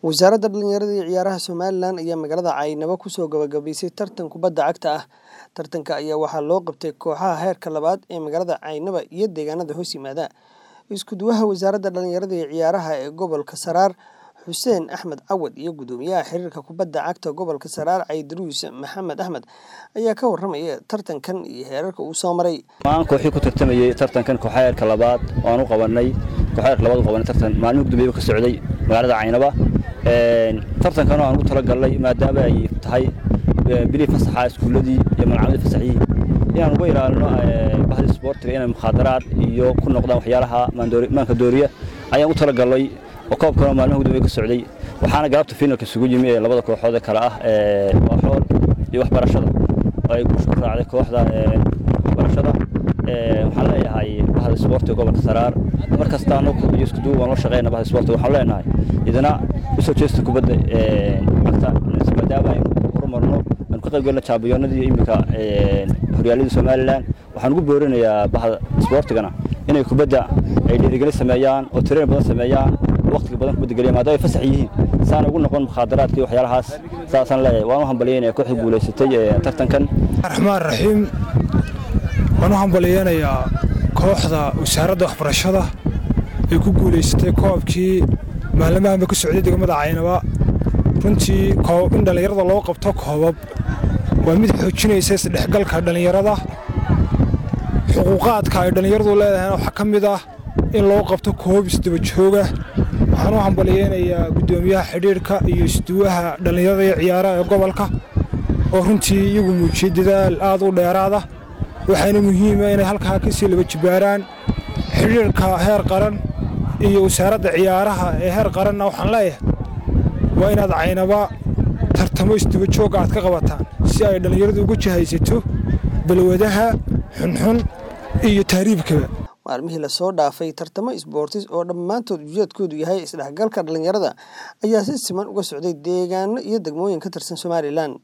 wasaaradda dhalinyarada iyo ciyaaraha somalilan ayaa magaalada caynabo kusoo gabagabaysay tartan kubadda cagta ah tartanka ayaa waxaa loo qabtay kooxaha heerka labaad ee magaalada caynaba iyo deegaanada hoos yimaada iskuduwaha wasaaradda dhalinyarada iyo ciyaaraha ee gobolka saraar xuseen axmed cawad iyo gudoomiyaha xiriirka kubadda cagta gobolka saraar caydaruus maxamed axmed ayaa ka waramaya tartankan iyo heerarka uu soo maray maan kooxii ku tartamayey tartankan kooxa heerka labaad oo aan u qabanay kooxa heerka labaad u qabanay tartan maalmihi gudoomiyaha ka socday magaalada caynaba tartankan oo aan ugu talagalnay maadaama ay tahay bilii fasaxa iskuuladii iyo malcamadii fasaxii inaan uga ilaalino bahda isboortiga inay mukhaadaraad iyo ku noqdaan waxyaalaha maanka dooriya ayaan u talagalnay oo koobkan oo maalmaha gudoomiyaha ka socday waxaana galabta finalka isugu yimi ee labada kooxood ee kale ah waaxool iyo waxbarashada oo ay ku raacday kooxda waxbarashada waxaan leeyahay bahda isboortiga gobolka saraar mar kasta anagu iyo isku duub waan la shaqeyna bahda isboortiga waxaan leenahay idina usoo jeesta kubadda cagta maadaama aynu horumarno aynu ka qayb gelna jaabiyoonadii iyo iminka horyaaladii somalilan waxaan ugu boorinayaa bahda isboortigana inay kubadda ay dhiirigelin sameeyaan oo tireen badan sameeyaan waqtiga badan kubadda geliya maadaama ay fasax yihiin saana ugu noqon mukhaadaraadka iyo waxyaalahaas saasaan leeyahay waan u hambalyeynaya kooxda guulaysatay tartankan raxmaan raxiim waan u hambalyeynayaa kooxda wasaaradda waxbarashada ee ku guulaysatay koobkii maalmahanba ka socday degmada caynaba runtii in dhallinyarada loo qabto koobab waa mid xoojinaysa isdhexgalka dhallinyarada xuquuqaadka ay dhallinyaradu leedahayna waxaa ka mid ah in loo qabto koob isdaba jooga waxaan u hambalyeynayaa guddoomiyaha xidhiirhka iyo isduwaha dhallinyarada iyo ciyaaraha ee gobolka oo runtii iyagu muujiyey dadaal aad u dheeraada waxaana muhiima inay halkaa kasii laba jibaaraan xidhiirka heer qaran iyo wasaaradda ciyaaraha ee heer qaranna waxaan leeyahay waa inaad caynaba tartamo isdaba joogga aad ka qabataan si ay dhallinyaradu ugu jahaysato balwadaha xunxun iyo tahriibkaba maalmihii lasoo dhaafay tartamo isboortis oo dhammaantood ujeedkoodu yahay isdhexgalka dhallinyarada ayaa si siman uga socday deegaano iyo degmooyin ka tirsan somalilan